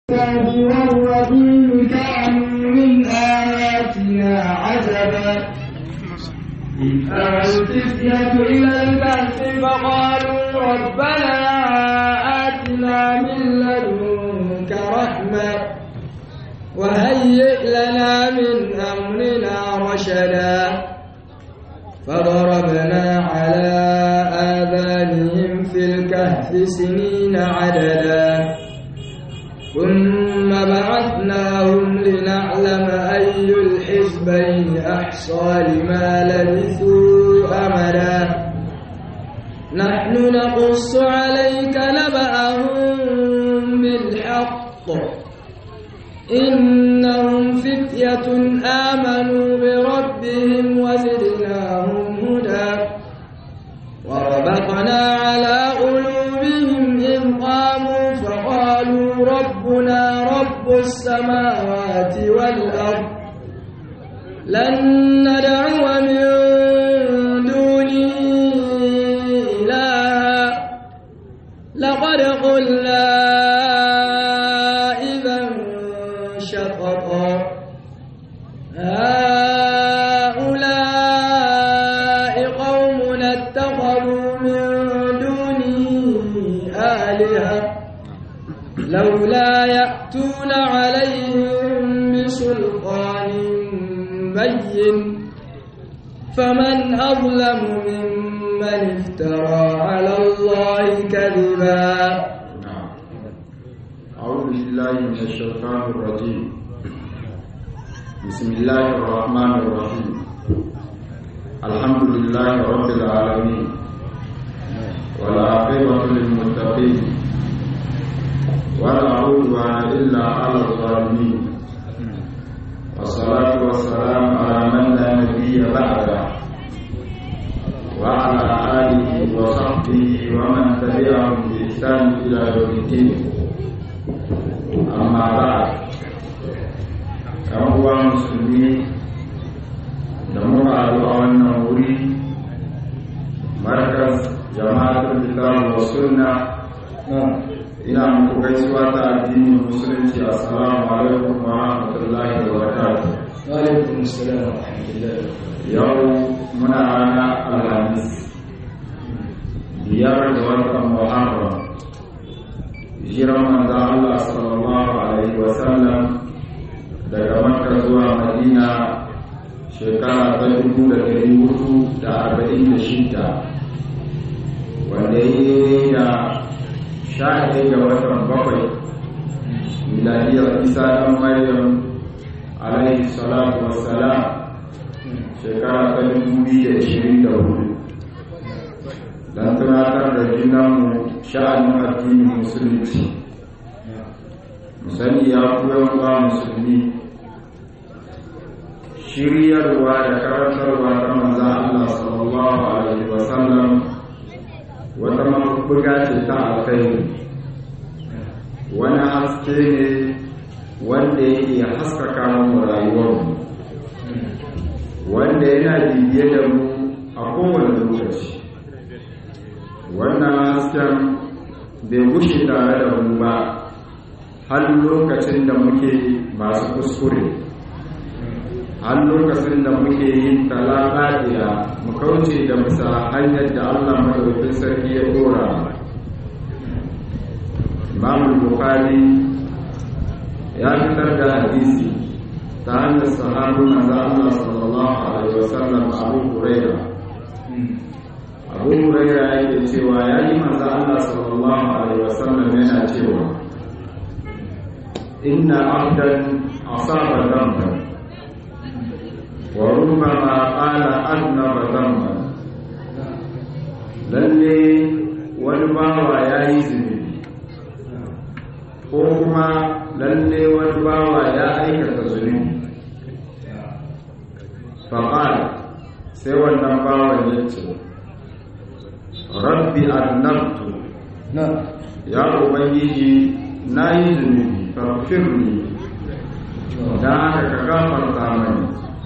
والرحيم كانوا من آياتنا عجبا إذ أوى الفتية إلى الكهف فقالوا ربنا آتنا من لدنك رحمة وهيئ لنا من أمرنا رشدا فضربنا على آذانهم في الكهف سنين عددا ثم بعثناهم لنعلم أي الحزبين أحصى لما لبثوا أمدا نحن نقص عليك نبأهم بالحق إنهم فتية آمنوا بربهم وزدناهم هدى وربطنا على قلوبهم إذ قاموا فقالوا ربنا رب السماوات والأرض لن ندعو من دونه إلها لقد قلنا إذا شططا هؤلاء قوم اتخذوا من دونه آلهة لولا يأتون عليهم بسلطان بين فمن أظلم ممن افترى على الله كذبا أعوذ بالله من الشيطان الرجيم بسم الله الرحمن الرحيم الحمد لله رب العالمين والعاقبة للمتقين ولا عدوان إلا على الظالمين والصلاة والسلام على من لا نبي بعده وعلى آله وصحبه ومن تبعهم بإحسان إلى يوم الدين amma ba yan uwa musulmi da muka haɗu a wannan wuri markas jama'atul kitab wa sunna ina muku gaisuwa ta addinin musulunci assalamu alaikum wa rahmatullahi wa barakatuh وعليكم السلام ورحمة الله yau muna rana alhamis biyar da watan muharram hijiran manzo Allah sallallahu alaihi wasallam daga Makka zuwa Madina shekara ta dubu da ɗari hudu da arba'in da shida wanda ya yi da sha ɗaya ga watan bakwai miladiyar isa ɗan maryam alaihi salatu wassalam shekara ta dubu biyu da ishirin da hudu don tunatar da junanmu sha'anin addinin musulunci musani ya kuwa wa musulmi shiryarwa da karantarwa ta manza Allah sallallahu alaihi wasallam wata mabuga ce ta alkhairi wani haske ne wanda yake haskaka mu rayuwarmu wanda yana bibiye da mu a kowane lokaci wannan hasken bai gushe tare da mu ba har lokacin da muke masu kuskure har lokacin da muke yin talaqadiya mu kauce da bisa hanyar da Allah madaukakin sarki ya dora Imam Bukhari ya fitar da hadisi ta hanyar sahabu manzo Allah sallallahu alaihi wasallam Abu Hurairah Abu Hurairah yake cewa ya yi manzo Allah sallallahu alaihi wasallam yana cewa inna abdan asaba dhanban wa rubbama qala adnaba dhanban lalle wani bawa ya yi zunubi ko kuma lalle wani bawa ya aikata zunubi faƙal sai wannan bawan ya ce rabbi annabtu ya ubangiji na yi zunubi farfirni don haka ka gafarta mani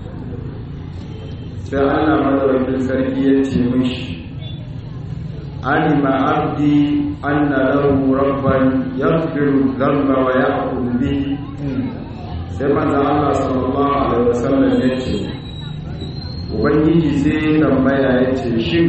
sai allah madawakin sarki ya ce mishi alima abdi anna lahu rabban yaghfiru dhanba wa ya'khudhu sai manzo Allah sallallahu alaihi wasallam ya ce ubangiji sai tambaya ya ce shin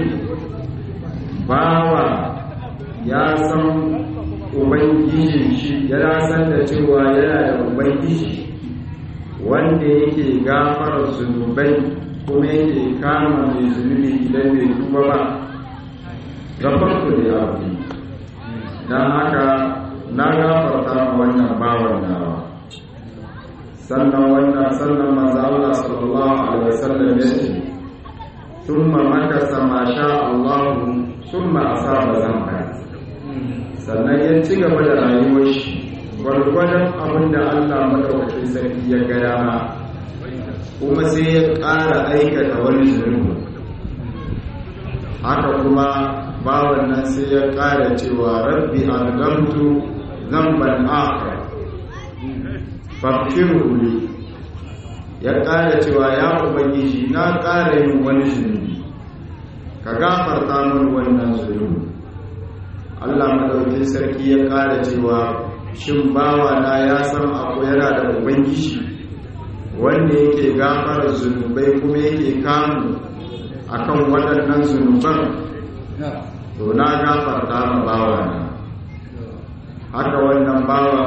bawa ya san ubangijin shi ya san da cewa yana da ubangiji wanda yake gafara zunubai kuma yake kama mai zunubi idan bai tuba ba gafarta da abu don haka na gafarta ma wannan bawan nawa sannan wannan sannan maza Allah sallallahu alaihi wasallam ya ce thumma makasa ma sha Allah thumma asaba zamba sannan ya ci gaba da rayuwar shi gwargwadon abin da Allah madaukakin sarki ya ga dama kuma sai ya ƙara aikata wani zunubi haka kuma bawan nan sai ya ƙara cewa rabbi algamtu zamban akhar fakiru ne ya ƙara cewa ya ubangiji na ƙara yin wani zunubi ka gafarta min wannan zunubi Allah madaukin sarki ya ƙara cewa shin bawa na ya san akwai yana da ubangiji wanda yake gafara zunubai kuma yake kamu akan waɗannan zunuban to na gafarta ma bawa na haka wannan bawa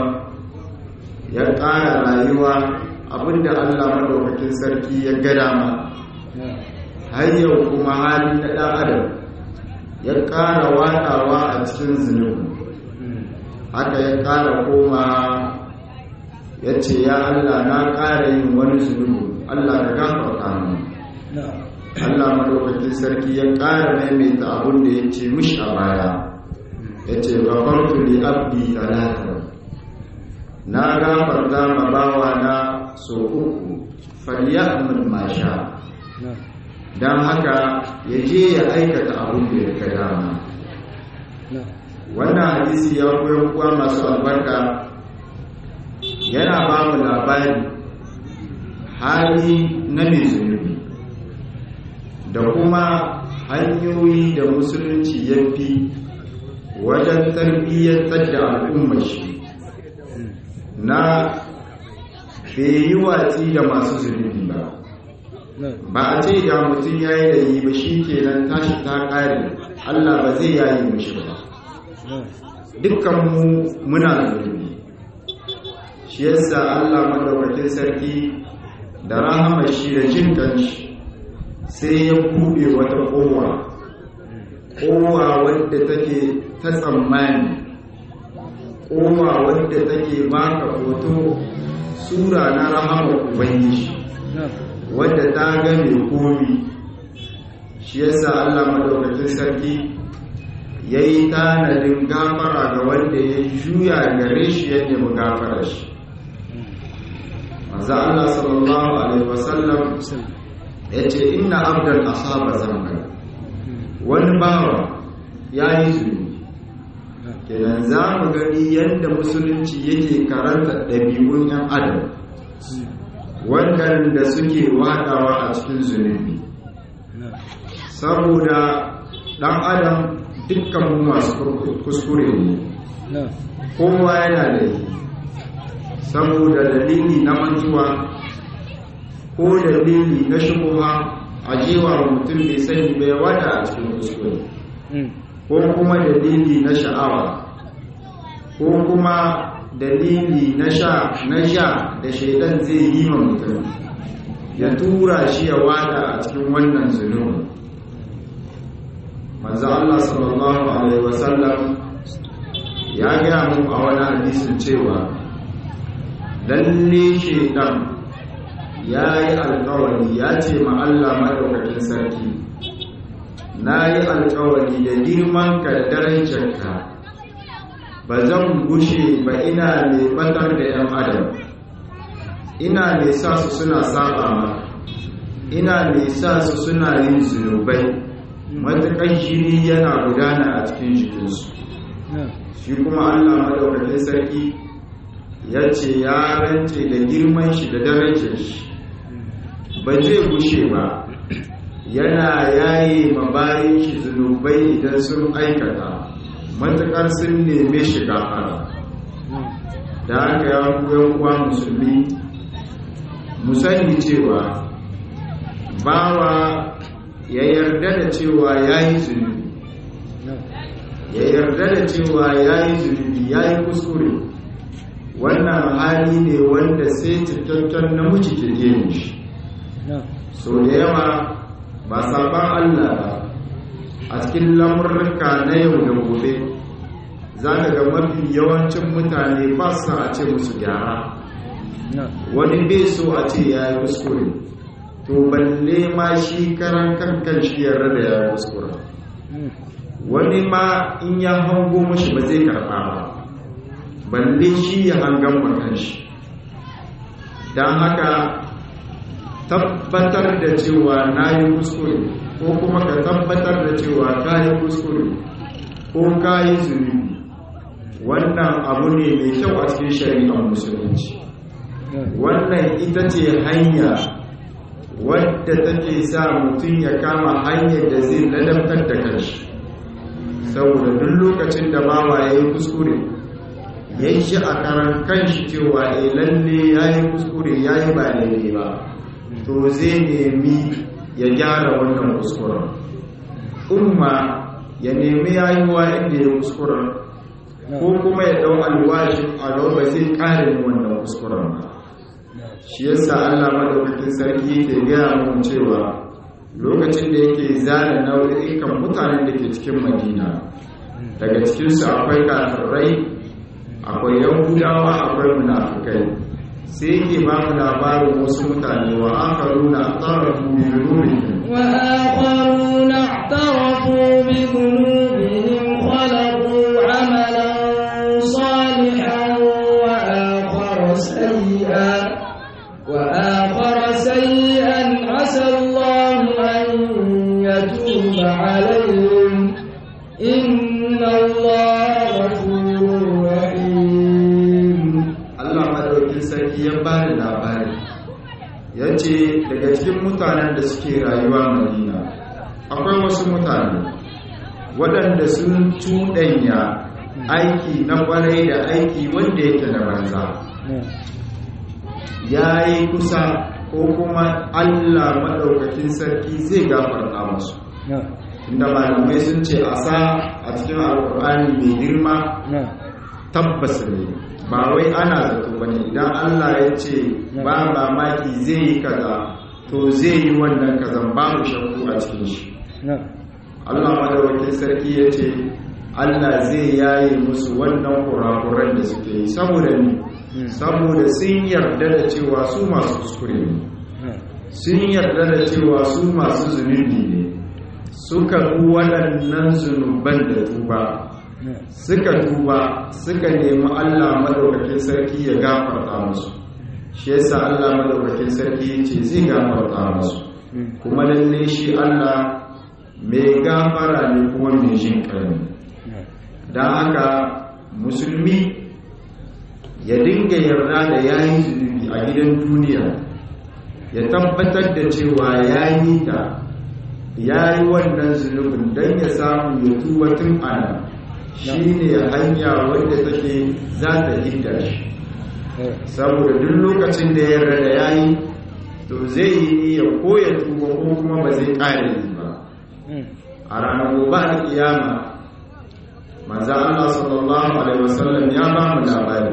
ya ƙara rayuwa abinda Allah madaukakin sarki ya gada ma har yau kuma hali na ɗan adam ya ƙara waɗawa a cikin zunubi haka ya ƙara koma ya ce ya Allah na ƙara yin wani zunubi Allah ka gafarta mu Allah madaukakin sarki ya ƙara maimaita abin da ya ce mishi a baya ya ce gafartu li abdi talata na gafarta ma bawa na so uku falyamin masha don haka ya je ya aikata abin da ya ga dama wannan hadisi ya koyar kuwa masu albarka yana ba mu labari hali na mai zunubi da kuma hanyoyi da musulunci ya fi wajen tarbiyyantar da al'ummar shi na bai yi watsi da masu zunubi ba ba a ce da mutum ya yi da yi ba shi kenan tashi ta ƙare allah ba zai yayi mishi ba dukkanmu muna zunubi shi yasa allah madaukakin sarki da rahama shi da jin kanshi sai ya buɗe wata kowa kowa wadda take ta tsammani kowa wadda take baka hoto sura na rahama ubangiji wadda ta game komi shi yasa Allah madaukakin sarki ya yi tanadin gafara ga wanda ya juya gare shi ya nemi gafara shi maza Allah sallallahu alaihi wasallam ya ce inna abdal asaba zamba wani bawa ya yi zunubi kenan za mu gani yadda musulunci yake karanta ɗabi'un 'yan adam waɗanda suke waɗawa a cikin zunubi saboda ɗan adam dukkan mu masu kuskure ne kowa yana da yi saboda dalili na mantuwa ko dalili na shubuha a jewa mutum bai sani bai wada a cikin kuskure ko kuma dalili na sha'awa ko kuma dalili na sha na sha da shaidan zai yi ma mutum ya tura shi ya wada a cikin wannan zunubi manzo Allah sallallahu alaihi wasallam ya gaya mu a wani hadisin cewa lalle shaidan ya yi alkawari ya ce ma Allah madaukakin sarki na yi alkawari da girman ka da darajarka ba zan gushe ba ina mai batar da 'yan adam ina mai sa su suna saba ma ina mai sa su suna yin zunubai matuƙar jini yana gudana a cikin jikinsu shi kuma allah madaukakin sarki ya ce ya rance da girman shi da darajar shi ba zai gushe ba yana yayi mabayin shi zunubai idan sun aikata matuƙar sun neme shi gafara da haka ya kuwa musulmi mu sani cewa bawa ya yarda da cewa ya yi zunubi ya yarda da cewa ya yi zunubi ya yi kuskure wannan hali ne wanda sai cikakken namiji ke yin shi so da yawa ba sabon allah ba a cikin lamurka na yau da gobe za ka ga mafi yawancin mutane ba sa a ce musu gyara wani bai so a ce ya yi kuskure to balle ma shi karan kankan shi yarda da ya yi kuskure wani ma in ya hango mashi ba zai karɓa ba balle shi ya hangan makan shi don haka tabbatar da cewa na yi kuskure ko kuma ka tabbatar da cewa ka yi kuskure ko ka yi zunubi wannan abu ne mai kyau a cikin shari'ar musulunci wannan ita ce hanya wadda take sa mutum ya kama hanyar da zai ladabtar da kanshi saboda duk lokacin da bawa ya yi kuskure ya yi shi a karan kanshi cewa e lalle ya yi kuskure ya yi ba daidai ba to zai nemi ya gyara wannan kuskuren umma ya nemi yayuwa inda ya kuskuren ko kuma ya dau alwashin a ba zai ƙarin wannan kuskuren ba shi yasa Allah madaukakin sarki yake gaya mu cewa lokacin da yake zana nau'ikan mutanen da ke cikin Madina daga cikin su akwai kafirai akwai yahudawa akwai munafikai sai yake ba mu labarin wasu mutane wa akharuna tarafu bi dhunubihim wa akharuna i'tarafu bi dhunubihim khalaqu 'amalan salihan wa akhara sayyi'an وآخر سيئا عسى الله أن يتوب عليهم إن الله غفور رحيم Allah madaukin sarki ya bani labari ya ce daga cikin mutanen da suke rayuwa madina akwai wasu mutane waɗanda sun cuɗanya aiki na ƙwarai da aiki wanda yake da banza ya yi kusa ko kuma Allah maɗaukakin sarki zai gafarta musu inda malamai sun ce a sa a cikin alkur'ani mai girma tabbas ne ba wai ana zato ba ne idan Allah ya ce ba mamaki zai yi kaza to zai yi wannan kazan babu shakku a cikin shi Allah maɗaukakin sarki ya ce Allah zai yaye musu wannan kurakuran da suke yi saboda ni saboda sun yarda da cewa su masu kuskure ne sun yarda da cewa su masu zunubi ne suka bi waɗannan zunuban da tuba suka tuba suka nemi Allah madaukakin sarki ya gafarta musu shi yasa Allah madaukakin sarki ya ce zai gafarta musu kuma lalle shi Allah mai gafara ne kuma mai jin ƙarni don haka musulmi ya dinga yarda da yayi zunubi a gidan duniya ya tabbatar da cewa yayi ta yayi wannan zunubin don ya samu ya tuba tun ana shine hanya wanda take za ta hidda shi saboda duk lokacin da ya yarda da yayi to zai yi niyya ko ya tuba ko kuma ba zai ƙare yi ba a ranar gobe da kiyama manzo Allah sallallahu alaihi wasallam ya ba mu labari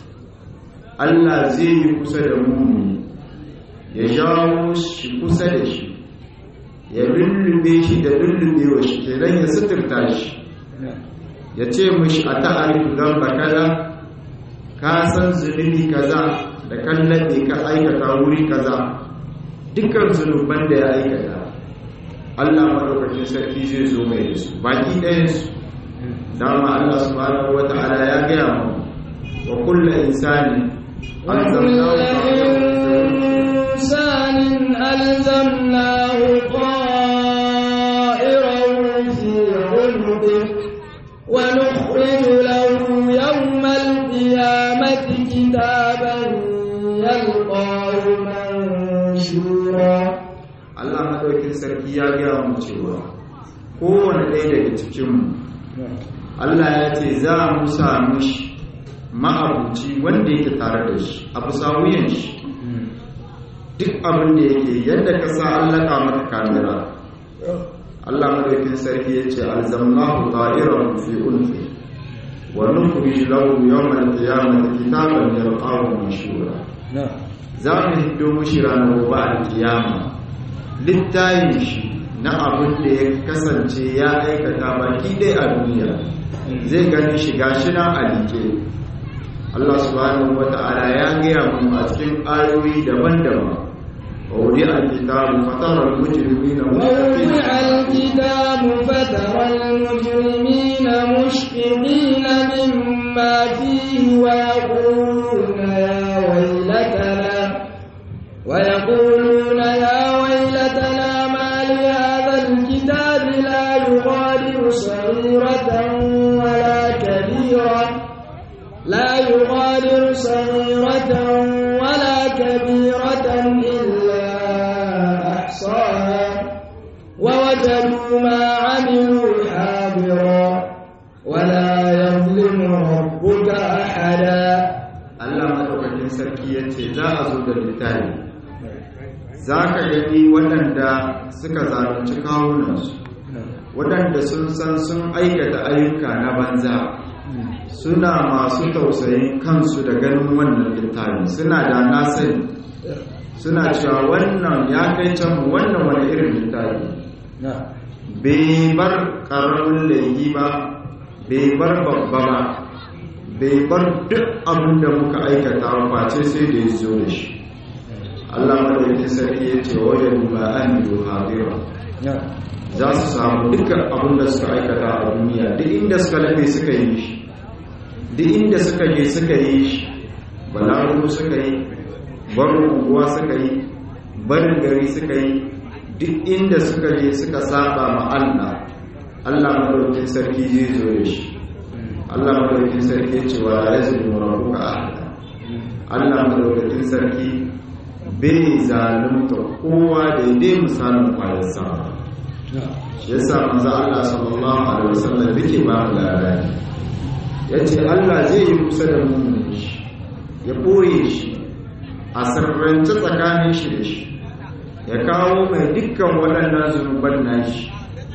Allah zai yi kusa da mumini ya jawo shi kusa da shi ya lullube shi da lullubewa shi kenan ya suturta shi ya ce mishi a ta'arifu zamba kaza ka san zunubi kaza da kallabe ka aikata wuri kaza dukkan zunuban da ya aikata Allah madaukakin sarki zai zo mai da su baki ɗayansu dama Allah subhanahu wata'ala ya gaya mu wa kullu insani إنسان ألزمناه طائره في عنقه ونخرج له يوم القيامة كتابا يلقاه منشورا Allah madaukakin sarki ya gaya mu cewa kowane ɗaya daga cikinmu Allah ya ce za mu samu shi ma'abuci wanda yake tare da shi a bisa wuyan shi duk abin da yake yadda ka sa allaka maka kamera Allah madaukin sarki ya ce alzamnahu ta'irahu fi unfi wa nukhrij lahu yawm al-qiyamati kitaban yalqahu manshura za mu hiddo mushi ranar gobe al-qiyama littayin shi na abin da ya kasance ya aikata baki dai a duniya zai gani shiga shi na alike Allah subhanahu wata'ala ya gaya mu a cikin ayoyi daban-daban ووضع الكتاب فترى المجرمين ووضع الكتاب فترى المجرمين مشفقين مما فيه ويقولون يا ويلتنا ويقولون يا ويلتنا ما لهذا الكتاب لا يغادر صغيرة ولا كبيرة لا يغادر صغيرة ولا كبيرة إلا أحصاها ووجدوا ما عملوا حاضرا ولا يظلم ربك أحدا Allah madaukakin sarki ya ce za a zo da littafi za ka gani waɗanda suka zalunci kawunansu waɗanda sun san sun aikata ayyuka na banza suna masu tausayin kansu da ganin wannan littafi suna da na sani suna cewa wannan ya kai can wannan wani irin littafi bai bar ƙaramin laifi ba bai bar babba ba bai bar duk abin da muka aikata face sai da ya zo da shi Allah madaukakin sarki ya ce wajen ba an yi hadira za su samu dukkan abin da suka aikata a duniya duk inda suka lafe suka yi shi duk inda suka je suka yi shi balaru suka yi barin unguwa suka yi barin gari suka yi duk inda suka je suka saba ma Allah Allah madaukakin sarki zai zo da shi Allah madaukakin sarki ce wa la yazlimu rabbuka ahada Allah madaukakin sarki bai zalunta kowa daidai misalin kwayar sama shi yasa manzo Allah sallallahu alaihi wasallam yake ba mu labari yace Allah zai yi kusa da mu shi ya boye shi a sirrance tsakanin shi da shi ya kawo mai dukkan waɗannan zunuban nashi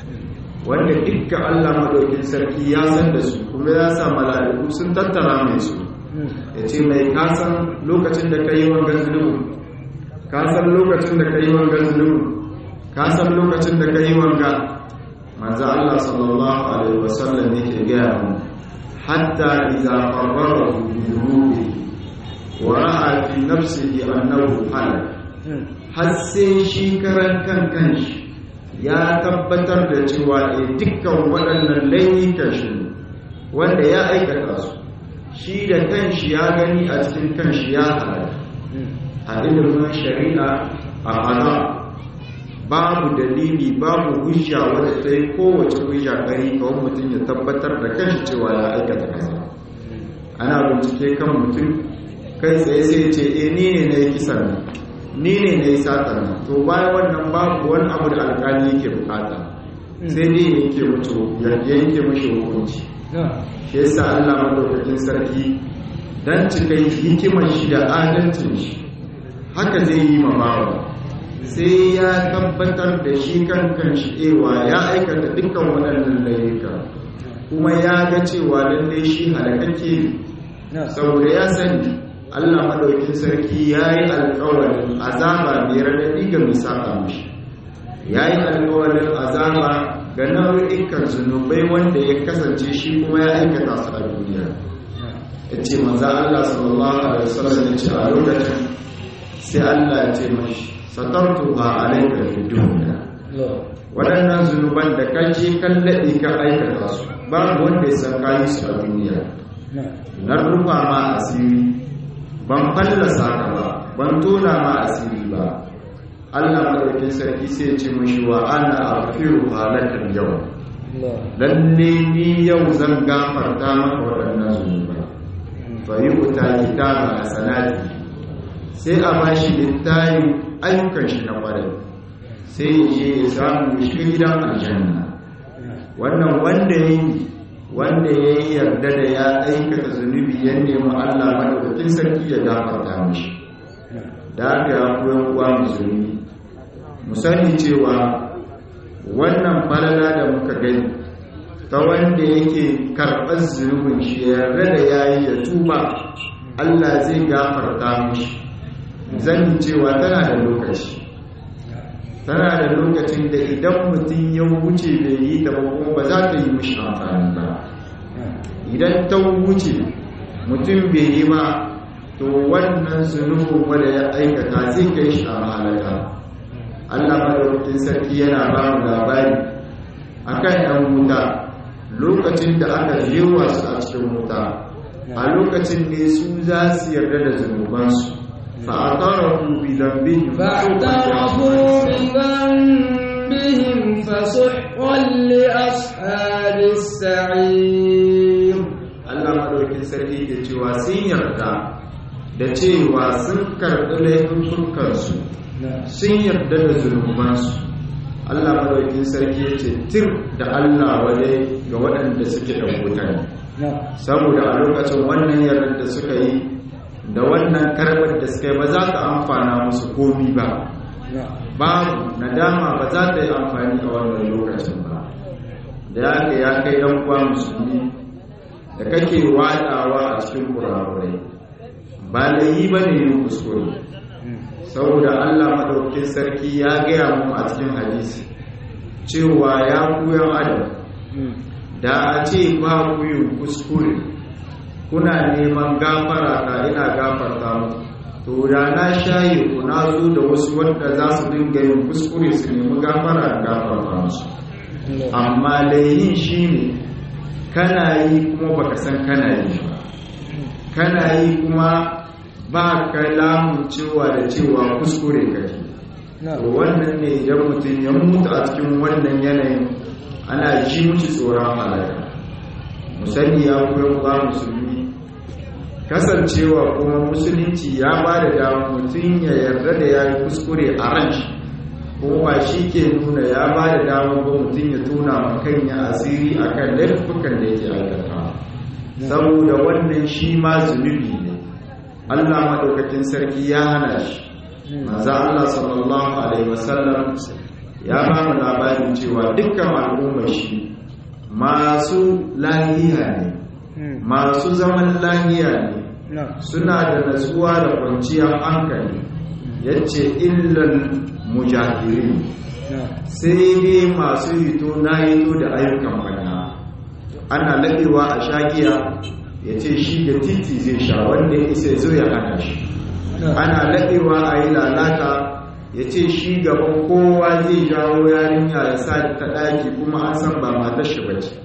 wanda dukkan Allah madaukin sarki ya san da su kuma ya sa mala'iku sun tattara mai su ya ce mai kasan lokacin da ka yi wangan zunubu kasan lokacin da ka yi wangan zunubu kasan lokacin da ka yi wanga manzo Allah sallallahu alaihi wasallam yake gaya mu hatta idza qarrarahu bi dhunubi wa ra'a fi nafsihi annahu halak har sai shi karan kan kanshi ya tabbatar da cewa e dukkan waɗannan laifukan shi wanda ya aikata su shi da kanshi ya gani a cikin kanshi ya halaka a ilimin shari'a a hana babu dalili babu hujja wadda ta yi kowace hujja kari kawai mutum ya tabbatar da kanshi cewa ya aikata kasa ana bincike kan mutum kai tsaye sai ce e ni ne na yi kisan nan ni ne na yi satar nan to bayan wannan babu wani abu da alkali yake bukata sai dai yake mutu ya yanke mashi hukunci shi yasa Allah madaukakin sarki dan cikai hikimar shi da adalcin shi haka zai yi ma bawa sai ya tabbatar da shi kan kan shi ewa ya aikata dukkan waɗannan layuka kuma ya ga cewa lallai shi halakakke saboda ya sani Allah madaukin sarki ya yi alkawarin azaba mai raɗaɗi ga misaka mashi ya yi alkawarin azaba ga nau'ikan zunubai wanda ya kasance shi kuma ya aikata su a duniya ya ce maza Allah sallallahu alaihi wasallam ya ce a lokacin sai Allah ya ce mashi satartu ba alaika fi duniya waɗannan zunuban da kan je kan daɗe ka aikata su babu wanda ya san kayi su a duniya na rufa ma asiri ban fallasa ka ba ban tona ma asiri ba Allah madaukin sarki sai ce mashi wa ana afiru halakar yau lalle ni yau zan gafarta maka waɗannan zunuba fa yi wuta kitaba a sanadi sai a bashi littayin ayyukan shi na kwarai sai ya je ya samu shi gidan aljanna wannan wanda ya yi wanda ya yi yarda da ya aikata zunubi ya nemi Allah madaukakin sarki ya gafarta mishi da aka ya koyan uwa musulmi mu sani cewa wannan falala da muka gani ta wanda yake karɓar zunubin shi yarda da yayi ya tuba Allah zai gafarta mishi zan cewa tana da lokaci tana da lokacin da idan mutum ya wuce bai yi ta ba kuma ba za ta yi mishi amfani ba idan ta wuce mutum bai yi ba to wannan zunubin wanda ya aikata zai kai shi a mahalaka Allah madaukakin sarki yana ba mu labari akan yan wuta lokacin da aka jewa su a cikin wuta a lokacin ne su za su yarda da zunubansu fa'atarafu bi dhanbihim فاعترفوا بذنبهم فسحقا لأصحاب السعير Allah madaukakin sarki ke cewa sun yarda da cewa sun karɓi laifukansu sun yarda da zunubansu Allah madaukakin sarki ya ce tir da Allah wadai ga waɗanda suke ɗan wuta ne saboda a lokacin wannan yardar da suka yi da wannan karɓar da suka yi ba za ta amfana musu komi ba babu nadama ba za ta yi amfani a wannan lokacin ba da ya ka ya kai ɗan uwa musulmi da kake waɗawa a cikin kurakurai ba layi ba ne yin kuskure saboda allah maɗaukin sarki ya gaya mu a cikin hadisi cewa ya kuyan adam da a ce ba ku yin kuskure kuna neman gafara ta ina gafarta mu to da na shaye ku na zo da wasu wanda za su dinga yin kuskure su nemi gafara da gafarta musu amma layin shi ne kana yi kuma baka san kana yi ba kana yi kuma ba ka lamun cewa da cewa kuskure kake to wannan ne idan mutum ya mutu a cikin wannan yanayin ana ji muci tsoron halaka musani ya koyar ba musulmi kasancewa kuma musulunci ya ba da damar mutum ya yarda da ya yi kuskure a ran shi kuma shi ke nuna ya ba da damar ba mutum ya tona makanya asiri a kan laifukan da yake aikata saboda wannan shi ma zunubi ne allah maɗaukakin sarki ya hana shi maza allah sallallahu alaihi wasallam ya ba mu labarin cewa dukkan al'ummar shi masu lahiya ne masu zaman lahiya ne suna da natsuwa da kwanciyar hankali yace illal mujahirin sai dai masu hito na hito da ayyukan bana ana laɗewa a shagiya ya ce shi da titi zai sha wanda ya isa zo ya hana shi ana laɗewa a yi lalata ya ce shi gaban kowa zai jawo yarinya ya sa ta ɗaki kuma an san ba matar shi ba ce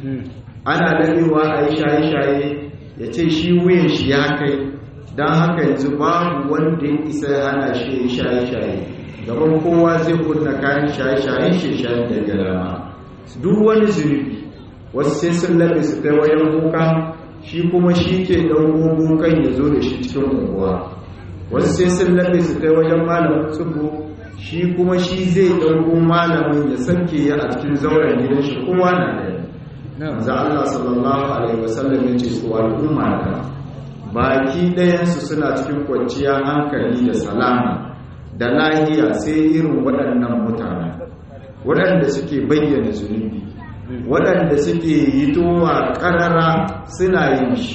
ana laɗewa a yi shaye-shaye ya ce shi wuyan shi ya kai don haka yanzu babu wanda ya isa ya hana shi ya yi shaye-shaye gaban kowa zai kunna kayan shaye-shayen shi shayen da galama duk wani zunubi wasu sai sun laɓe su kai wajen kuka shi kuma shi ke ɗauko kukan ya zo da shi cikin unguwa wasu sai sun laɓe su kai wajen malamin tsubu shi kuma shi zai ɗauko malamin ya sanke ya a cikin zauren gidan shi kowa na da za Allah sallallahu alaihi wasallam ya ce su al'umma da baki ɗayansu suna cikin kwanciyar hankali da salama da lahiya sai irin waɗannan mutane waɗanda suke bayyana zunubi waɗanda suke yi towa ƙarara suna yin shi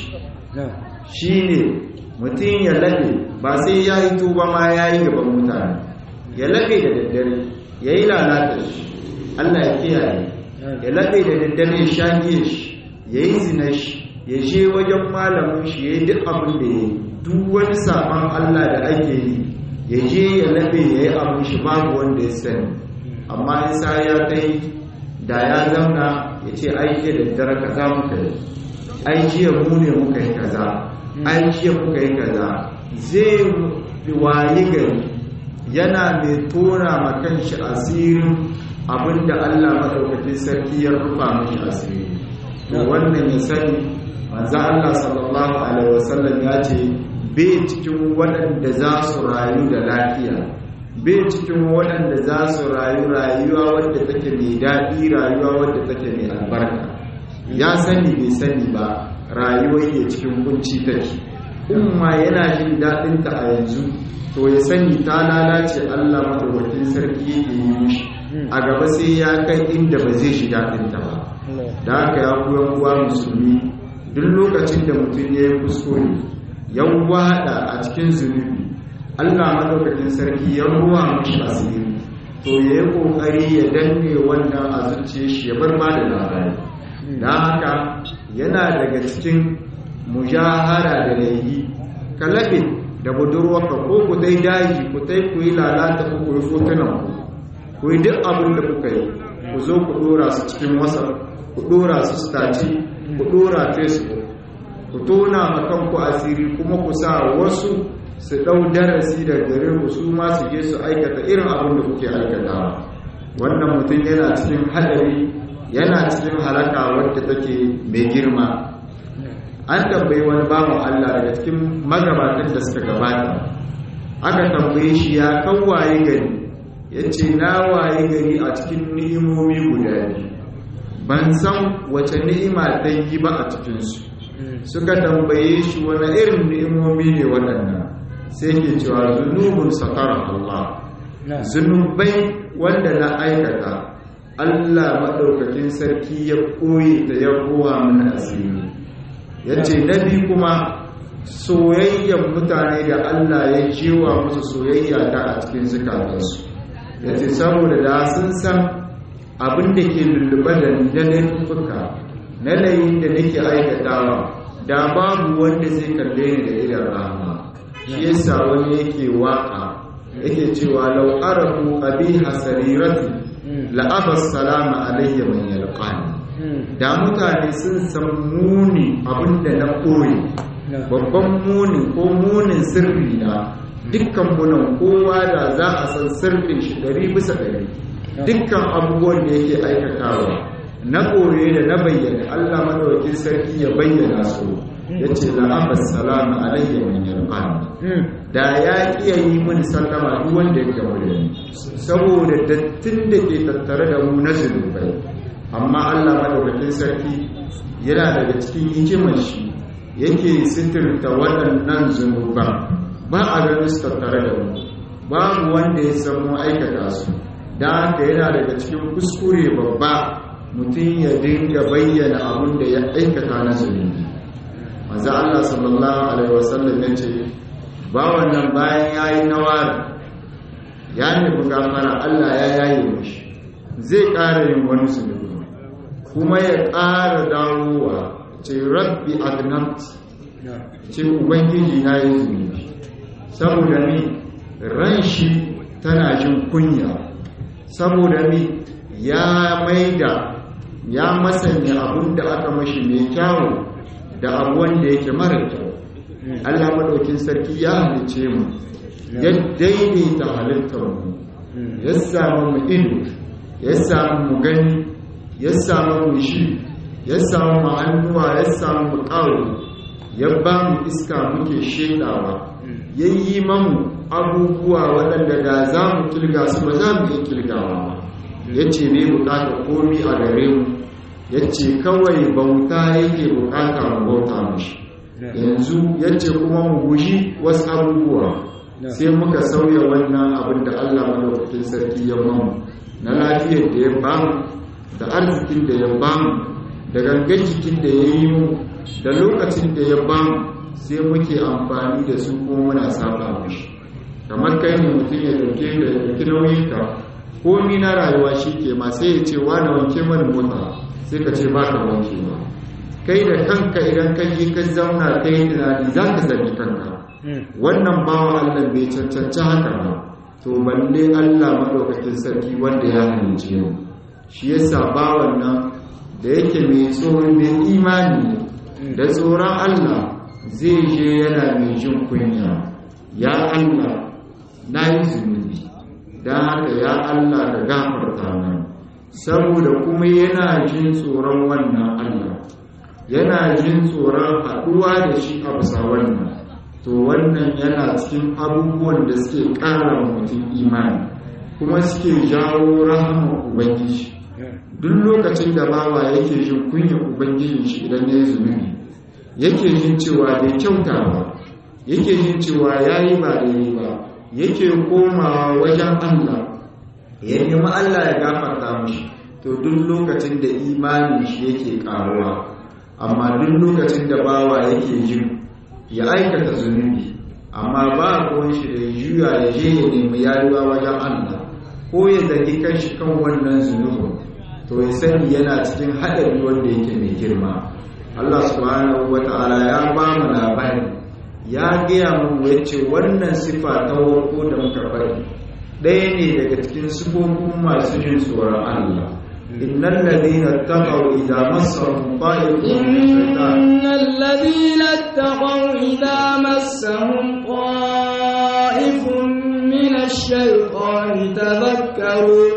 shi ne mutum ya laɓe ba sai ya yi tuba ma ya yi gaban mutane ya laɓe da daddare ya yi lalata shi allah ya kiyaye ya laɓe da daddare ya shagiye shi ya yi zina shi ya je wajen malamin shi ya yi duk abin da ya yi duk wani saman allah da ake yi ya je ya laɓe ya yi abin shi babu wanda ya sani amma isa ya kai da ya zauna ya ce aiki da daddare kaza muka yi ai jiya mu ne muka yi kaza ai jiya muka yi kaza zai wayi gari yana mai tona ma kanshi asirin abinda Allah madaukakin sarki ya rufa mashi asiri to wannan ya sani manzo Allah sallallahu alaihi wasallam ya ce bai cikin waɗanda za su rayu da lafiya bai cikin waɗanda za su rayu rayuwa wadda take mai daɗi rayuwa wadda take mai albarka ya sani bai sani ba rayuwar ya cikin kunci take umma yana jin daɗinta a yanzu to ya sani ta lalace Allah madaukakin sarki yake yi mishi a gaba sai ya kai inda ba zai shiga ɗinta ba da haka ya kuwa kuwa musulmi duk lokacin da mutum ya yi kuskure ya wada a cikin zunubi Allah madaukakin sarki ya ruwa mashi asiri to ya yi kokari ya danne wannan a zuciya shi ya bar ma da labari da haka yana daga cikin mujahara da laifi kalabe da budurwarka ko ku dai daji ku dai ku yi lalata ku ku yi fotunan ku ku yi duk abin da kuka yi ku zo ku dora su cikin whatsapp ku dora su staci ku dora facebook ku tona makanku asiri kuma ku sa wasu su ɗau darasi da gare ku su ma su je su aikata irin abin da kuke aikatawa wannan mutum yana cikin hadari yana cikin halaka wadda take mai girma an tambayi wani bawan Allah daga cikin magabatan da suka gabata aka tambaye shi ya kan waye gari ya ce na waye gari a cikin ni'imomi guda biyu ban san wace ni'ima ta yi ba a cikinsu suka tambaye shi wani irin ni'imomi ne waɗannan sai ke cewa zunubun sakar Allah zunubai wanda na aikata Allah maɗaukakin sarki ya koyi da ya kowa mana asiri ya ce na biyu kuma soyayyen mutane da Allah ya jewa musu soyayya ta a cikin zukatansu ya ce saboda da sun san abin da ke lullube da na laifuka na layin da nake aikatawa da babu wanda zai kalle ni da idan rahama shi yasa wani yake waka yake cewa law arafu abi hasarirati la abas salama alayya man yalqani da mutane sun san muni abinda na koyi babban muni ko munin sirri na dukkan munan kowa da za a san sirrin shi ɗari bisa ɗari dukkan abubuwan da yake aikatawa na koye da na bayyana Allah madaukakin sarki ya bayyana su ya ce la'abas salama alayya min yarqani da ya kiya yi mini sallama duk wanda ya gamu da ni saboda dattin da ke tattare da mu na zunubai amma Allah madaukakin sarki yana daga cikin hikimar shi yake sitirta waɗannan zunuban ba a ganin su tattare da mu babu wanda ya san mu aikata su da haka yana daga cikin kuskure babba mutum ya dinga bayyana abin da ya aikata na zunubi manzo Allah sallallahu alaihi wasallam ya ce ba wannan bayan yayi nawara ya nemi gafara Allah ya yaye mishi zai ƙara yin wani zunubi kuma ya ƙara dawowa ce rabbi adnabt ce ubangiji na yi zunubi saboda ni ran shi tana jin kunya saboda ni ya maida ya masanya abin da aka mashi mai kyawu da abu wanda yake mara kyau Allah maɗaukin sarki ya halice mu ya daidaita halittar mu ya samu mu ido ya samu mu gani ya samu mu shi ya samu mu hannuwa ya samu mu ƙawo ya ba mu iska muke shedawa ya yi mamu abubuwa waɗanda da za mu kilga su ba za mu iya kilgawa ba ya ce ne bukata komi a gare mu ya ce kawai bauta yake bukata mu bauta mashi yanzu ya ce kuma mu guji wasu abubuwa sai muka sauya wannan abin da allah madaukakin sarki ya mamu na lafiyar da ya bamu da arzikin da ya bamu da gangan jikin da ya yi mu da lokacin da ya bamu sai muke amfani da su kuma muna saba mashi kamar kai ne mutum ya dauke da ya dauki nauyin ka komi na rayuwa shi ke ma sai ya ce wani wanke mani mota sai ka ce ba ka wanke ba kai da kanka idan ka yi ka zauna ka yi tunani za ka sami kanka wannan bawa allah bai cancanci haka ba to balle allah maɗaukakin sarki wanda ya halince mu shi yasa bawan nan da yake mai tsoron mai imani da tsoron allah zai je yana mai jin kunya ya allah na yi zunubi don haka ya Allah ka gafarta mana saboda kuma yana jin tsoron wannan Allah yana jin tsoron haɗuwa da shi a bisa wannan to wannan yana cikin abubuwan da suke ƙara mutum imani kuma suke jawo rahama ubangiji duk lokacin da bawa yake jin kunya ubangijin shi idan ya yi zunubi yake jin cewa bai kyauta ba yake jin cewa yayi ba daidai ba yake komawa wajen Allah ya nemi Allah ya gafarta mishi to duk lokacin da imanin shi yake karuwa amma duk lokacin da bawa yake jin ya aikata zunubi amma ba ruwan shi da juya ya je ya nemi yaruwa wajen Allah ko ya zagi kanshi kan wannan zunubin to ya sani yana cikin haɗari wanda yake mai girma Allah subhanahu wa ta'ala ya ba mu labari ya gaya mu yace wannan sifa ta warko da muka faɗi ɗaya ne daga cikin sifofin masu jin tsoron Allah innal ladina taqaw idza massahum ta'ifun إن الذين اتقوا إذا مسهم طائف من الشيطان تذكروا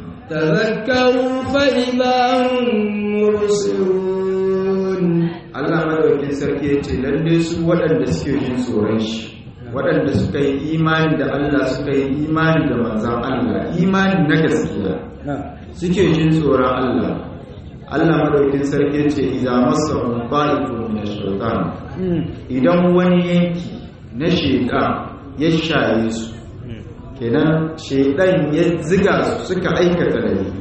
تذكروا فإذا هم مبصرون Allah madaukin sarki ya ce lalle su waɗanda suke jin tsoron shi waɗanda suka yi imani da Allah suka yi imani da manzan Allah imani na gaskiya suke jin tsoron Allah Allah madaukin sarki ya ce idza massahum ta'ifun min ash-shaytan idan wani yanki na shaytan ya shaye su kenan shaytan ya ziga su suka aikata laifi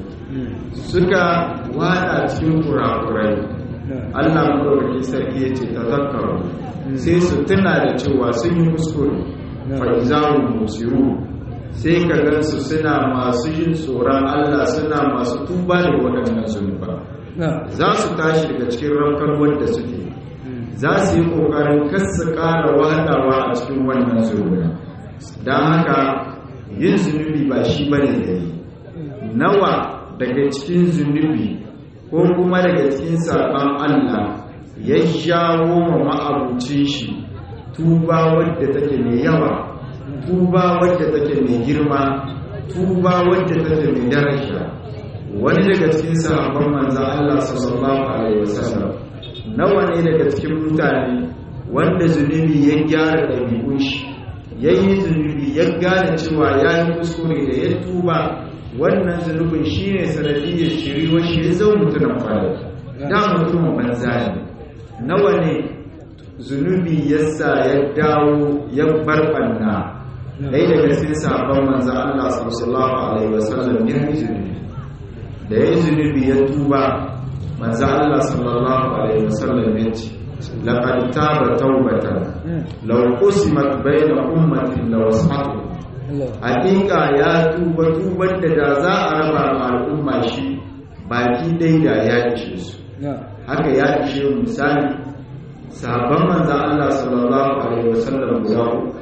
suka wada cikin kurakurai Allah madaukakin sarki ya ce ta zakaru sai su tuna da cewa sun yi kuskure fa'izaru musiru sai ka gansu suna masu yin tsoron Allah suna masu tuba da waɗannan zunuba za su tashi daga cikin rankar wanda suke za su yi ƙoƙarin kasa ƙara wadawa a cikin wannan zunuba don haka yin zunubi ba shi bane da yi nawa daga cikin zunubi ko kuma daga cikin saɓan Allah ya jawo ma ma'abucin shi tuba wadda take mai yawa tuba wadda take mai girma tuba wadda take mai daraja wani daga cikin sahabban manzan Allah sallallahu alaihi wasallam nawa ne daga cikin mutane wanda zunubi ya gyara ɗabi'un shi ya yi zunubi ya gane cewa ya yi kuskure da ya tuba wannan zunubin shi ne sanadiyyar shiriwa shi ya zama mutumin fara da mutumin banza ne nawa ne zunubi ya sa ya dawo ya bar banna ɗaya daga cikin sabon manza Allah sallallahu alaihi wasallam ya yi zunubi da ya yi zunubi ya tuba manza Allah sallallahu alaihi wasallam ya ce laqad taba tawbatan law qusimat bayna ummatin lawasatu hakika ya tuba tubar da da za a raba ma al'umma shi baki dai da ya ishe su haka ya ishe misali sahabban manza Allah sallallahu alaihi wasallam guda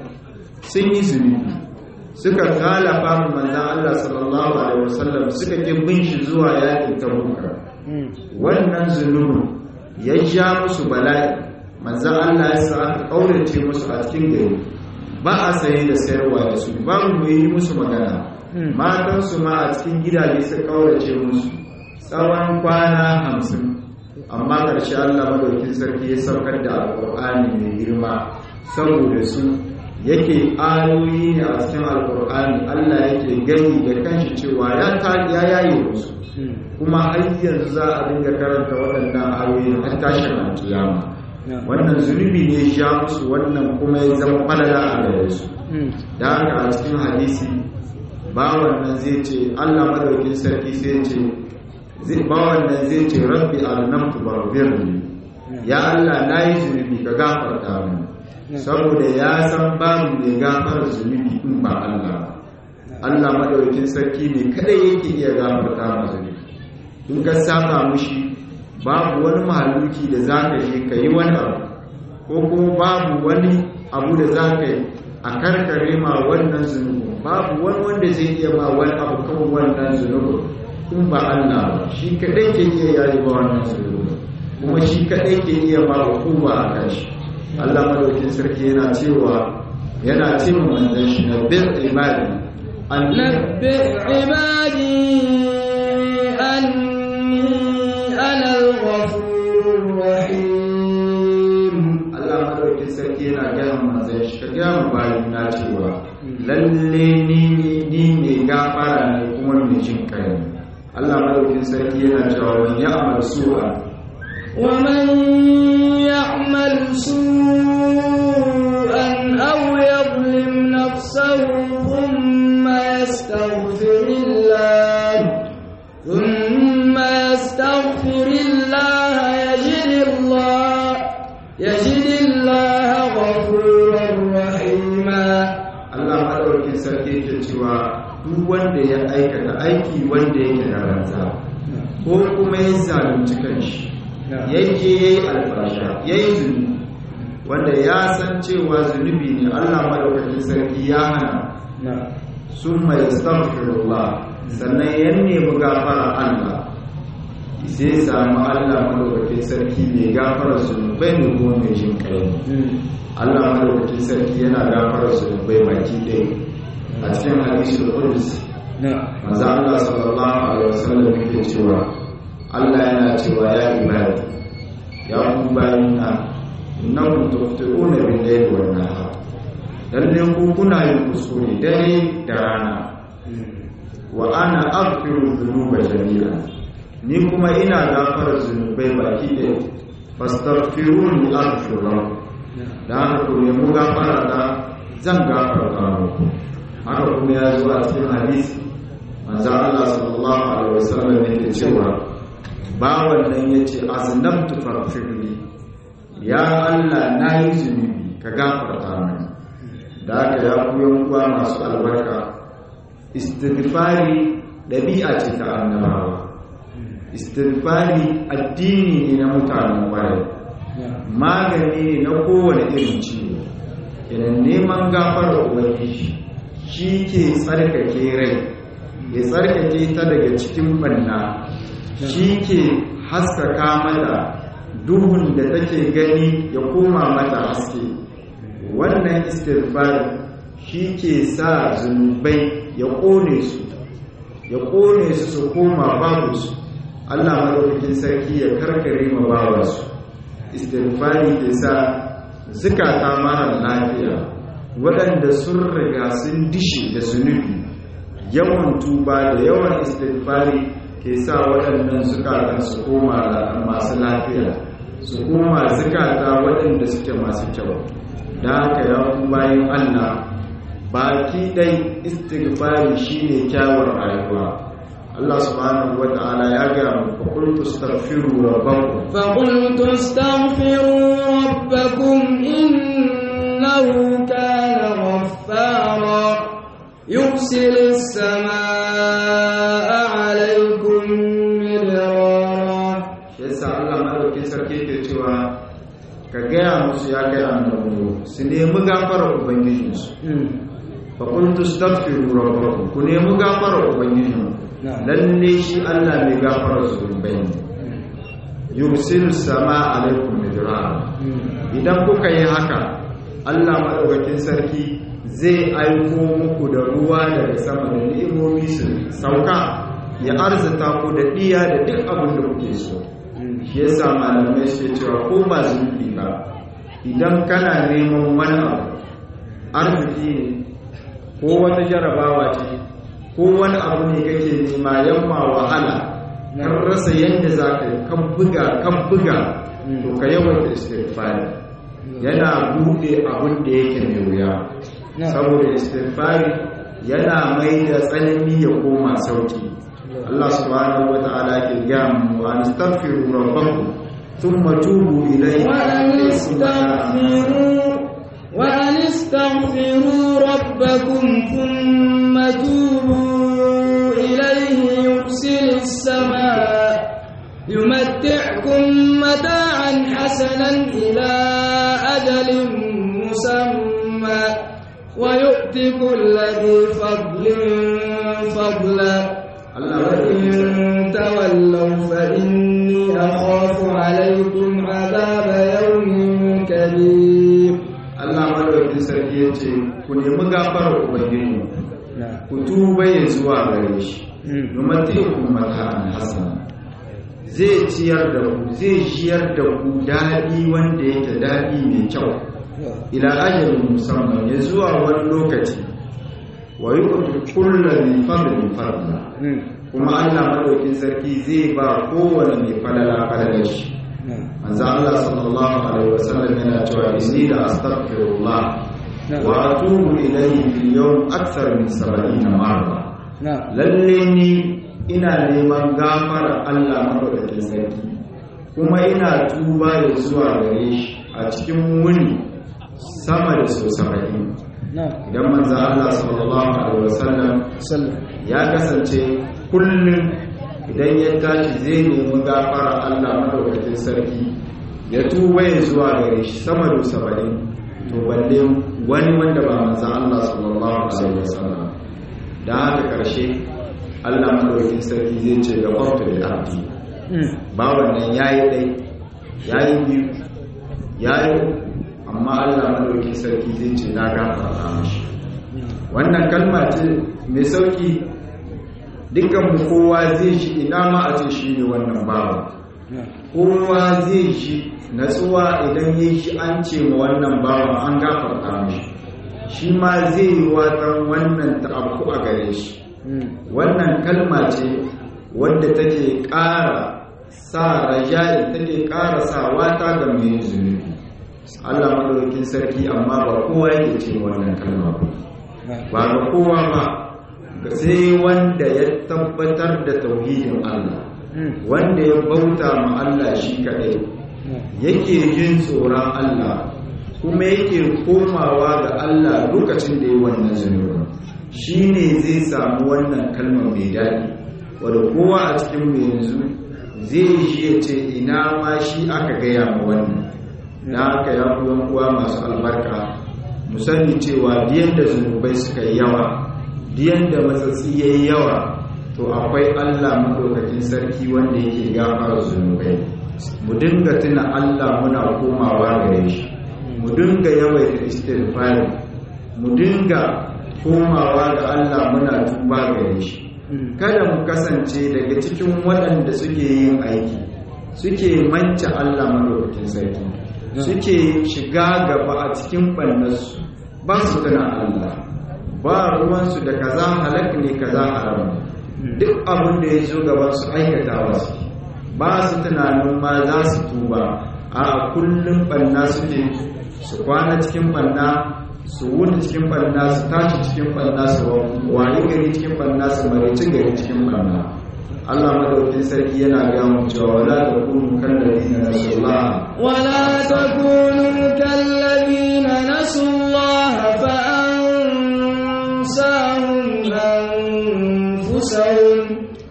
sun yi zunubi suka kalafa mu manza Allah sallallahu alaihi wasallam suka ki bin shi zuwa yakin tabuka wannan zunubin ya ja musu bala'i manza Allah ya sa aka kaurace musu a cikin gari ba a saye da sayarwa da su ba mu yi musu magana matansu ma a cikin gidaje su kaurace musu tsawon kwana hamsin amma ƙarshe Allah madaukin sarki ya saukar da alƙur'ani mai girma saboda su yake ayoyi ne a cikin alƙur'ani Allah yake gani da kanshi cewa ya ta ya yaye musu kuma har yanzu za a dinga karanta waɗannan ayoyi har tashin alƙiyama wannan zunubi ne ya musu wannan kuma ya zama falala a gare su da haka a cikin hadisi ba wannan zai ce Allah madaukin sarki sai ce zai ba wannan zai ce rabbi alamtu barbirni ya Allah na yi zunubi ka gafarta min saboda ya san babu mai gafar zunubi in ba Allah Allah madaukin sarki ne kadai yake iya gafarta ma zunubi in ka saka mushi babu wani mahaluki da za ka yi ka yi wani abu ko kuma babu wani abu da za ka yi a karkare ma wannan zunubin babu wani wanda zai iya ma wani abu kan wannan zunubin in ba Allah ba shi kadai ke iya yayi ba wannan zunubin kuma shi kadai ke iya ba hukuma a kan shi Allah madaukin sarki yana cewa yana cewa manzon shi na bir ibadi an نبئ عبادي أني أنا الغفور الرحيم Allah madaukin sarki yana gaya manzon shi ka gaya mu bayan na cewa lalle ni ni ne gafara ne kuma mai jin kai ne Allah madaukin sarki yana cewa man ya'mal su'a ومن يعمل سوءا له ثم يستغفر الله ثم يستغفر الله يجد الله يجد الله غفورا رحيما Allah madaukakin sarki ke cewa duk wanda ya aikata aiki wanda yake da ranza ko kuma ya zalunci kanshi yake yayi alfasha yayi zunubi wanda ya san cewa zunubi ne Allah madaukakin sarki ya hana summa yastaghfirullah sannan ya nemi gafara Allah sai samu Allah madaukakin sarki mai gafara zunubai ne kuma mai jin kai Allah madaukakin sarki yana gafara zunubai baki ɗaya a cikin hadisul qudus manzo Allah sallallahu alaihi wasallam yake cewa Allah yana cewa ya ibadi ya ku bayina innakum tuqti'una bil layli wan nahar lalle ku kuna yin kuskure dare da rana wa ana aghfiru dhunuba jami'a ni kuma ina gafara zunubai baki ɗaya fastaghfiruni aghfir lakum da haka ku nemi gafara da zan gafarta muku haka kuma ya zo a cikin hadisi manzo Allah sallallahu alaihi wasallam yake cewa bawan nan yace aznabtu faghfirli ya Allah na yi zunubi ka gafarta mini da haka ya ku uwa masu albarka istighfari dabi'a ce ta annabawa istighfari addini ne na mutanen kwarai magani ne na kowane irin ciwo idan neman gafarar ubangiji shi ke tsarkake rai ya tsarkake ta daga cikin banna shi ke haskaka mata duhun da take gani ya koma mata haske wannan istighfar shi ke sa zunubai ya kone su ya kone su su koma babu su Allah madaukakin sarki ya karkare ma bawansu istighfari ke sa zukata mara lafiya waɗanda sun riga sun dishe da zunubi yawan tuba da yawan istighfari ke sa waɗannan zukatan su koma masu lafiya su koma zukata waɗanda suke masu kyau da haka ya bayan Allah baki ɗai istighfari shine kyawun rayuwa Allah subhanahu wa ta'ala ya ga mu fa qultu astaghfiru rabbakum fa qultu astaghfiru rabbakum innahu kana ghaffara yursilu as-samaa'a 'alaykum midrara yasa Allah madaukin sarki ke cewa ka gaya musu ya kai annabi su nemi gafarar ubangijinsu fa qultu astaghfiru rabbakum ku nemi gafarar ubangijinku lalle shi Allah mai gafara zunubai ne yursilu sama alaikum midrara idan kuka yi haka Allah madaukakin sarki zai aiko muku da ruwa daga sama da ni'imomi su sauka ya arzuta ku da diya da duk abin da kuke so shi yasa malamai suke cewa ko ba zunubi ba idan kana neman wani abu arziki ne ko wata jarabawa ce ko wani abu ne kake nema yamma wahala kan rasa yadda za ka yi kan buga kan buga to ka yawaita istighfari yana buɗe abin da yake mai wuya saboda istighfari yana mai da tsanani ya koma sauki Allah subhanahu wa ta'ala ke ga mu an astaghfiru rabbakum thumma tubu ilayhi wa an astaghfiru wa an astaghfiru rabbakum thumma tubu ilayhi yursil as-samaa يمتعكم متاعا حسنا إلى أجل مسمى ويؤتي كل ذي فضل فضلا وإن تولوا فإني أخاف عليكم عذاب يوم كبير Allah madaukakin sarki ya ce ku nemi gafarar ubangiji ku tuba ya zuwa gare shi domin teku mata'an hasana zai ciyar da ku zai ciyar da ku daɗi wanda yake daɗi mai kyau ila ajalin musamman ya zuwa wani lokaci wa yi kulla mai fadlin fadla kuma Allah madaukin sarki zai ba kowane mai falala falala shi manzo Allah sallallahu alaihi wasallam yana cewa inni la astaghfirullah wa atubu ilayhi fil yawm akthar min 70 marra na'am lalle ni ina neman gafara Allah madaukakin sarki kuma ina tuba ya zuwa gare shi a cikin wuni sama da so 70 na'am idan manzo Allah sallallahu alaihi wasallam sallam ya kasance kullum idan ya tashi zai nemi gafara Allah madaukakin sarki ya tuba ya zuwa gare shi sama da saba'in to balle wani wanda ba manzo Allah sallallahu alaihi wasallam da haka karshe Allah madaukakin sarki zai ce ga farta da abdi ba wannan yayi dai yayi biyu yayi uku, amma Allah madaukakin sarki zai ce na gafarta mishi wannan kalma ce mai sauki dukkan mu kowa zai shi ina ma a ce shi ne wannan bawa kowa zai shi natsuwa idan ya shi an ce ma wannan bawa an gafarta mishi shi ma zai yi watan wannan ta abu a gare shi wannan kalma ce wadda take ƙara sa raja'i take ƙara sa wata ga mai zunubi Allah madaukakin sarki amma ba kowa yake ce wannan kalma ba ba ga kowa ba sai wanda ya tabbatar da tauhidin Allah wanda ya bauta ma Allah shi kadai yake jin tsoron Allah kuma yake komawa ga Allah lokacin da ya wannan zunubi shi ne zai samu wannan kalmar mai daɗi wadda kowa a cikin mu yanzu zai shi ya ce ina ma shi aka gaya ma wannan na aka ya uwa masu albarka mu sani cewa diyan da zunubai suka yi yawa diyan da matsatsi ya yi yawa to akwai allah maɗaukakin sarki wanda yake gafara zunubai mu dinga tuna allah muna komawa gare shi mu dinga yawaita istighfar mu dinga komawa ga allah muna tuba gare shi kada mu kasance daga cikin waɗanda suke yin aiki suke manca allah maɗaukakin sarki suke shiga gaba a cikin ɓannarsu ba su tana Allah ba ruwansu da kaza halak ne kaza haram duk abin da ya zo gaban su aikata wasu ba su tunanin ma za su tuba a kullum ɓanna suke su kwana cikin ɓanna su wuni cikin ɓanna su tashi cikin ɓanna su wayi gari cikin ɓanna su marici gari cikin ɓanna Allah madaukin sarki yana gaya mu cewa wala takunu kallazina nasullah ولا تكونوا كالذين نسوا الله فأنساهم أنفسهم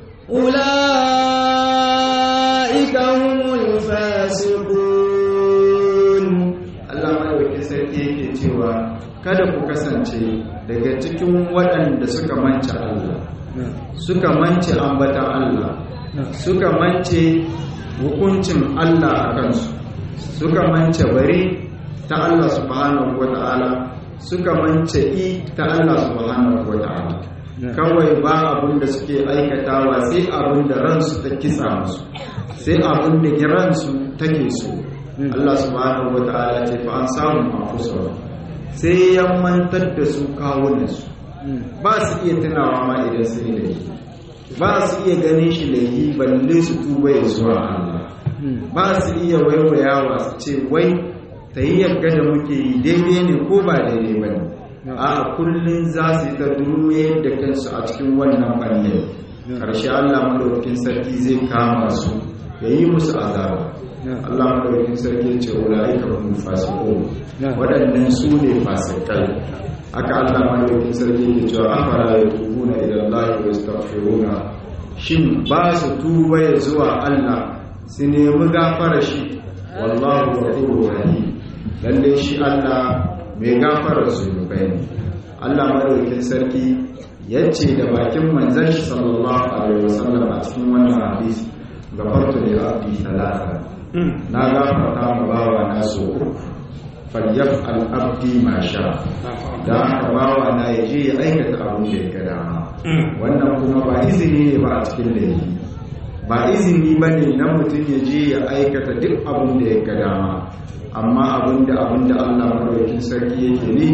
أولئك هم الفاسقون Allah madaukin sarki yake cewa kada ku kasance daga cikin waɗanda suka mance Allah suka mance ambatan Allah suka mance hukuncin Allah a kansu suka mance bari ta Allah subhanahu wa ta'ala suka mance i ta Allah subhanahu wa ta'ala kawai ba abin da suke aikatawa sai abin da ransu ta kitsa musu sai abin da ransu take so Allah subhanahu wa ta'ala ce fa an samu mafusar sai ya mantar da su kawunansu ba su iya tunawa ma idan sun yi da ba su iya ganin shi da yi balle su tuba ya zuwa Allah ba su iya waiwayawa su ce wai ta yi yadda da muke yi daidai ne ko ba daidai ba ne a kullum za su yi ta durme da kansu a cikin wannan ɓangare ƙarshe Allah madaukakin sarki zai kama su ya yi musu azaba Allah madaukakin sarki ya ce ulaika hum fasiqun waɗannan su ne fasikai haka Allah madaukakin sarki ya ce afara yatubuna ila Allah wa yastaghfiruna shin ba su tuba ya zuwa Allah su nemi gafara shi wallahu ghafurur rahim lalle shi Allah mai gafara zunubai ne Allah madaukakin sarki yace da bakin manzon shi sallallahu alaihi wasallam a cikin wannan hadisi gafartu li abdi talata na gafarta ma bawa na so uku falyaf al-abdi ma sha da haka bawa na ya je ya aikata abin da ya ga dama wannan kuma ba izini ne ba a cikin laifi ba izini ba ne na mutum ya je ya aikata duk abin da ya ga dama amma abin da abin da Allah madaukakin sarki yake ne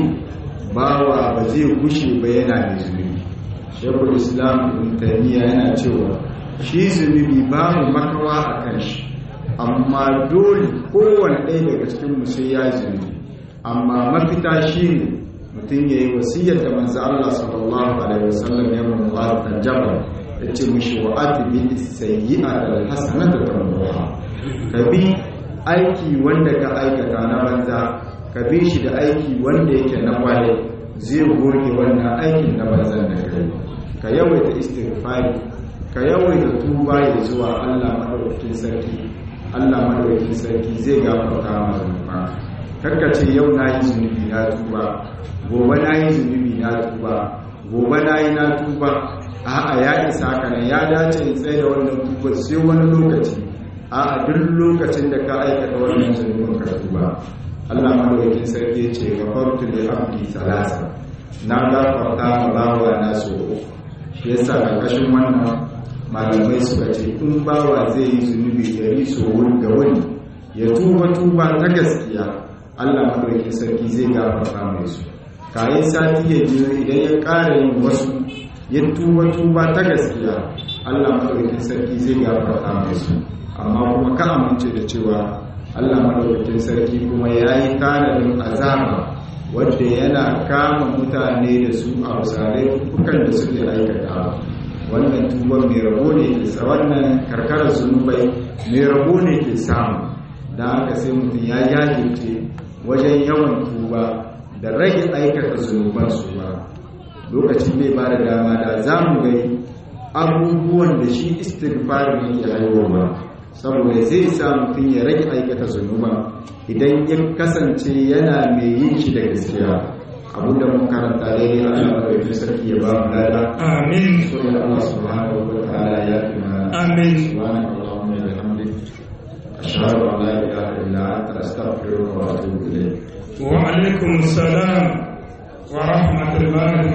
bawa ba zai gushe ba yana da zunubi shekul islam ibn taymiya yana cewa shi zunubi babu makawa a kan shi amma dole kowane ɗaya daga cikin mu sai ya zunubi amma mafita shi ne mutum ya yi wasiyar da manzo Allah sallallahu alaihi wasallam ya mun mu'adh jabal yace mishi wa atbi sayyi'ata alhasanata tamruha ka bi aiki wanda ka aikata na banza ka bi shi da aiki wanda yake na kwale zai goge wannan aikin na banzan da kai ka yawaita istighfari ka yawaita tuba ya zuwa Allah madaukakin sarki Allah madaukakin sarki zai gafarta maka zunuba karka ce yau na yi zunubi na tuba gobe na yi zunubi na tuba gobe na yi na tuba a'a ya isa haka nan ya dace in tsaye da wannan tuba sai wani lokaci a'a duk lokacin da ka aikata wannan zunubin ka tuba Allah madaukakin sarki ya ce gafartu li abdi salasa na gafarta ma bawa na so shi yasa karkashin wannan malamai suka ce in bawa zai yi zunubi dari so ga wani ya tuba tuba ta gaskiya Allah madaukakin sarki zai gafarta mai su kayan sati ya biyo idan ya ƙara yin wasu ya tuba tuba ta gaskiya Allah madaukakin sarki zai gafarta mai su amma kuma ka amince da cewa Allah madaukakin sarki kuma ya yi tanadin azaba wadda yana kama mutane da su a misalai dukkan da suke aikata wannan tuban mai rabo ne ke sa wannan karkarar zunubai mai rabo ne ke samu da haka sai mutum ya jajirce wajen yawan tuba da rage aikata zunuban su ba lokacin bai ba da dama da za mu gai abubuwan da shi istighfarin yake haihuwa saboda zai sa mutum ya rage aikata zunuba idan ya kasance yana mai yin shi da gaskiya abinda mun karanta dai Allah ya yi sarki ya ba mu lada amin so ya Allah subhanahu wa ta'ala ya fi mana amin subhanaka allahumma wa bihamdik ashhadu an la ilaha illa anta astaghfiruka wa atubu ilayk wa alaikum salam wa rahmatullahi